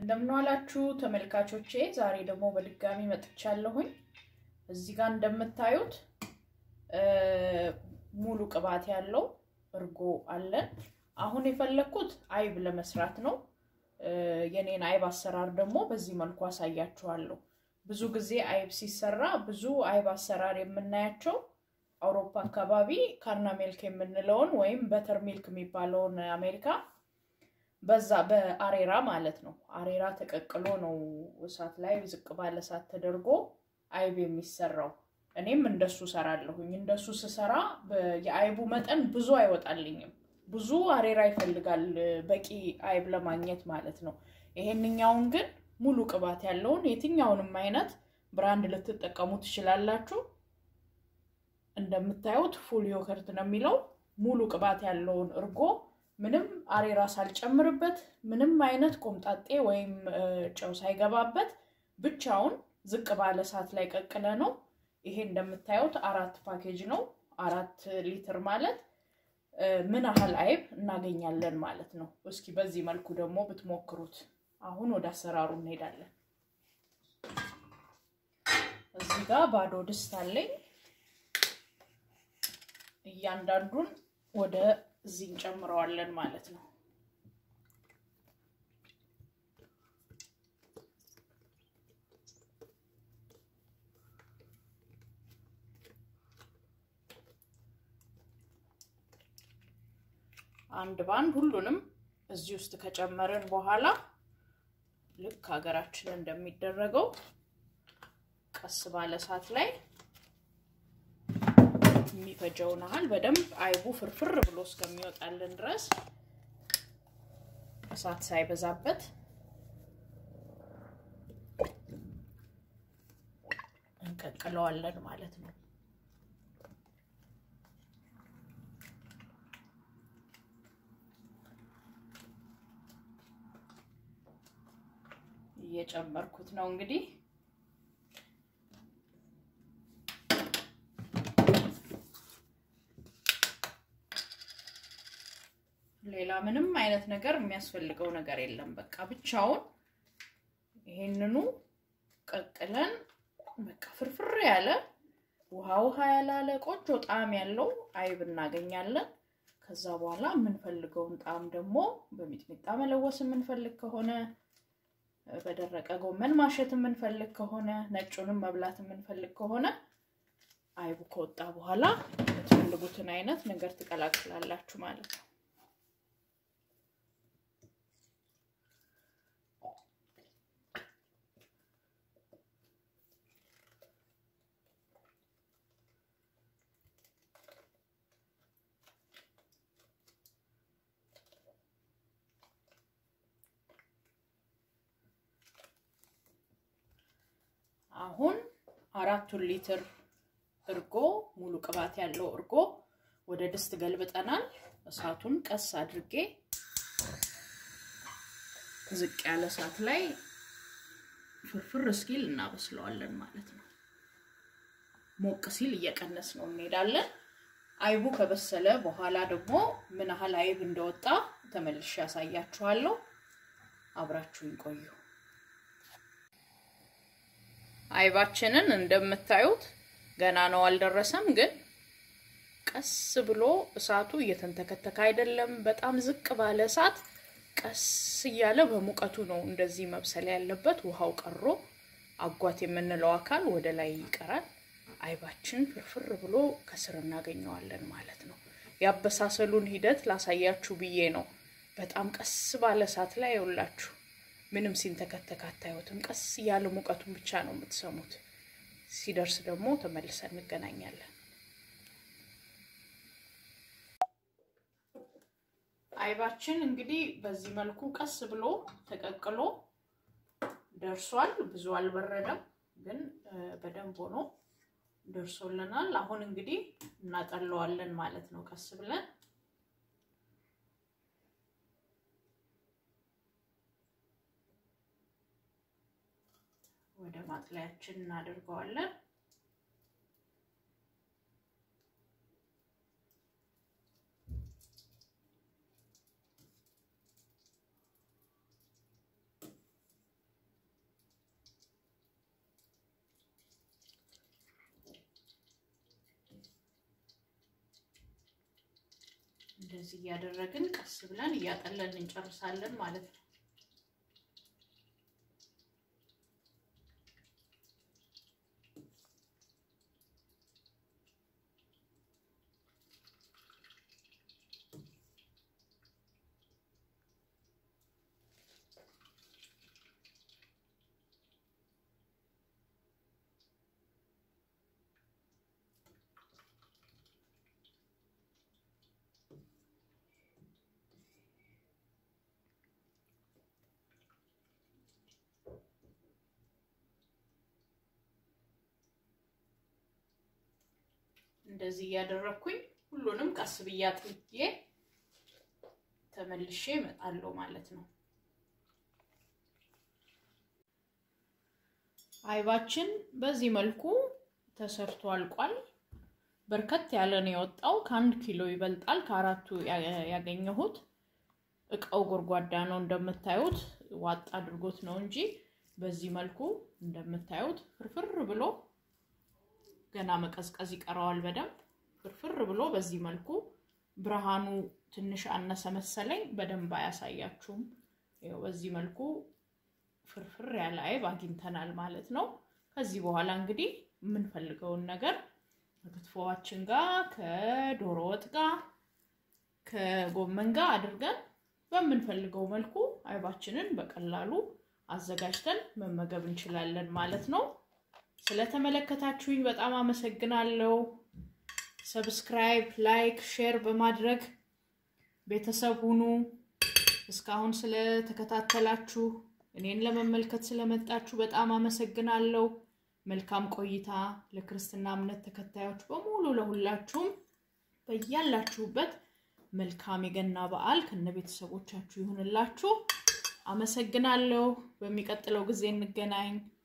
እንደምንዋላችሁ ተመልካቾቼ፣ ዛሬ ደግሞ በድጋሚ መጥቻለሁኝ። እዚህ ጋር እንደምታዩት ሙሉ ቅባት ያለው እርጎ አለን። አሁን የፈለግኩት አይብ ለመስራት ነው። የኔን አይብ አሰራር ደግሞ በዚህ መልኩ አሳያችኋለሁ። ብዙ ጊዜ አይብ ሲሰራ ብዙ አይብ አሰራር የምናያቸው አውሮፓ አካባቢ ካርና ሚልክ የምንለውን ወይም በተር ሚልክ የሚባለውን አሜሪካ በዛ በአሬራ ማለት ነው። አሬራ ተቀቅሎ ነው እሳት ላይ ዝቅ ባለ እሳት ተደርጎ አይብ የሚሰራው። እኔም እንደሱ ሰራለሁኝ። እንደሱ ስሰራ የአይቡ መጠን ብዙ አይወጣልኝም። ብዙ አሬራ ይፈልጋል በቂ አይብ ለማግኘት ማለት ነው። ይሄንኛውን ግን ሙሉ ቅባት ያለውን የትኛውንም አይነት ብራንድ ልትጠቀሙ ትችላላችሁ። እንደምታዩት ፉል ዮከርት ነው የሚለው ሙሉ ቅባት ያለውን እርጎ ምንም አሬራ ሳልጨምርበት ምንም አይነት ቆምጣጤ ወይም ጨው ሳይገባበት ብቻውን ዝቅ ባለ እሳት ላይ ቀቅለ ነው። ይሄ እንደምታዩት አራት ፓኬጅ ነው። አራት ሊትር ማለት ምን ያህል አይብ እናገኛለን ማለት ነው። እስኪ በዚህ መልኩ ደግሞ ብትሞክሩት። አሁን ወደ አሰራሩ እንሄዳለን። እዚህ ጋር ባዶ ድስት አለኝ። እያንዳንዱን ወደ እዚህ እንጨምረዋለን ማለት ነው። አንድ ባንድ ሁሉንም እዚህ ውስጥ ከጨመርን በኋላ ልክ ሀገራችን እንደሚደረገው ቀስ ባለ እሳት ላይ የሚፈጀውን ያህል በደንብ አይቡ ፍርፍር ብሎ እስከሚወጣልን ድረስ እሳት ሳይበዛበት እንቀቅለዋለን ማለት ነው። እየጨመርኩት ነው እንግዲህ ሌላ ምንም አይነት ነገር የሚያስፈልገው ነገር የለም። በቃ ብቻውን ይሄንኑ ቀቅለን በቃ ፍርፍር ያለ ውሃ ውሃ ያላለ ቆንጆ ጣዕም ያለው አይብ እናገኛለን። ከዛ በኋላ የምንፈልገውን ጣዕም ደግሞ በሚጥሚጣ መለወስ የምንፈልግ ከሆነ በደረቀ ጎመን ማሸት የምንፈልግ ከሆነ ነጩንም መብላት የምንፈልግ ከሆነ አይቡ ከወጣ በኋላ የምትፈልጉትን አይነት ነገር ትቀላቅላላችሁ ማለት ነው። አሁን አራቱን ሊትር እርጎ ሙሉ ቅባት ያለው እርጎ ወደ ድስት ገልብጠናል። እሳቱን ቀስ አድርጌ ዝቅ ያለ እሳት ላይ ፍርፍር እስኪል እናበስለዋለን ማለት ነው። ሞቅ ሲል እየቀነስ ነው እንሄዳለን። አይቡ ከበሰለ በኋላ ደግሞ ምን ያህል አይብ እንደወጣ ተመልሼ ያሳያችኋለሁ። አብራችሁን ቆዩ። አይባችንን እንደምታዩት ገና ነው አልደረሰም፣ ግን ቀስ ብሎ እሳቱ እየተንተከተከ አይደለም። በጣም ዝቅ ባለ እሳት ቀስ እያለ በሙቀቱ ነው እንደዚህ መብሰል ያለበት። ውሃው ቀሮ አጓት የምንለው አካል ወደ ላይ ይቀራል። አይባችን ፍርፍር ብሎ ከስር እናገኘዋለን ማለት ነው። ያበሳሰሉን ሂደት ላሳያችሁ ብዬ ነው። በጣም ቀስ ባለ እሳት ላይ ይውላችሁ ምንም ሲንተከተክ አታዩትም። ቀስ እያለ ሙቀቱን ብቻ ነው የምትሰሙት። ሲደርስ ደግሞ ተመልሰን እንገናኛለን። አይባችን እንግዲህ በዚህ መልኩ ቀስ ብሎ ተቀቅሎ ደርሷል። ብዙ አልበረደም፣ ግን በደንብ ሆኖ ደርሶልናል። አሁን እንግዲህ እናጠለዋለን ማለት ነው ቀስ ብለን ወደ ማጥለያችን እናደርገዋለን። እንደዚህ እያደረግን ቀስ ብለን እያጠለን እንጨርሳለን ማለት ነው። እንደዚህ እያደረግኩኝ ሁሉንም ቀስ ብዬ አጥልዬ ተመልሼ እመጣለሁ ማለት ነው። አይባችን በዚህ መልኩ ተሰርቶ አልቋል። በርከት ያለ ነው የወጣው። ከአንድ ኪሎ ይበልጣል ከአራቱ ያገኘሁት። እቃው ጎድጓዳ ነው እንደምታዩት፣ ዋጥ አድርጎት ነው እንጂ በዚህ መልኩ እንደምታዩት ፍርፍር ብሎ ገና መቀዝቀዝ ይቀረዋል በደንብ ፍርፍር ብሎ በዚህ መልኩ ብርሃኑ ትንሽ አነሰ መሰለኝ፣ በደንብ አያሳያችሁም። ይኸው በዚህ መልኩ ፍርፍር ያለ አይብ አግኝተናል ማለት ነው። ከዚህ በኋላ እንግዲህ የምንፈልገውን ነገር ከክትፎዋችን ጋር ከዶሮ ወጥ ጋር ከጎመን ጋር አድርገን በምንፈልገው መልኩ አይባችንን በቀላሉ አዘጋጅተን መመገብ እንችላለን ማለት ነው። ስለተመለከታችሁኝ በጣም አመሰግናለሁ። ሰብስክራይብ፣ ላይክ፣ ሼር በማድረግ ቤተሰብ ሁኑ። እስካሁን ስለተከታተላችሁ እኔን ለመመልከት ስለመጣችሁ በጣም አመሰግናለሁ። መልካም ቆይታ። ለክርስትና እምነት ተከታዮች በሙሉ ለሁላችሁም በያላችሁበት መልካም የገና በዓል ከነ ቤተሰቦቻችሁ ይሁንላችሁ። አመሰግናለሁ። በሚቀጥለው ጊዜ እንገናኝ።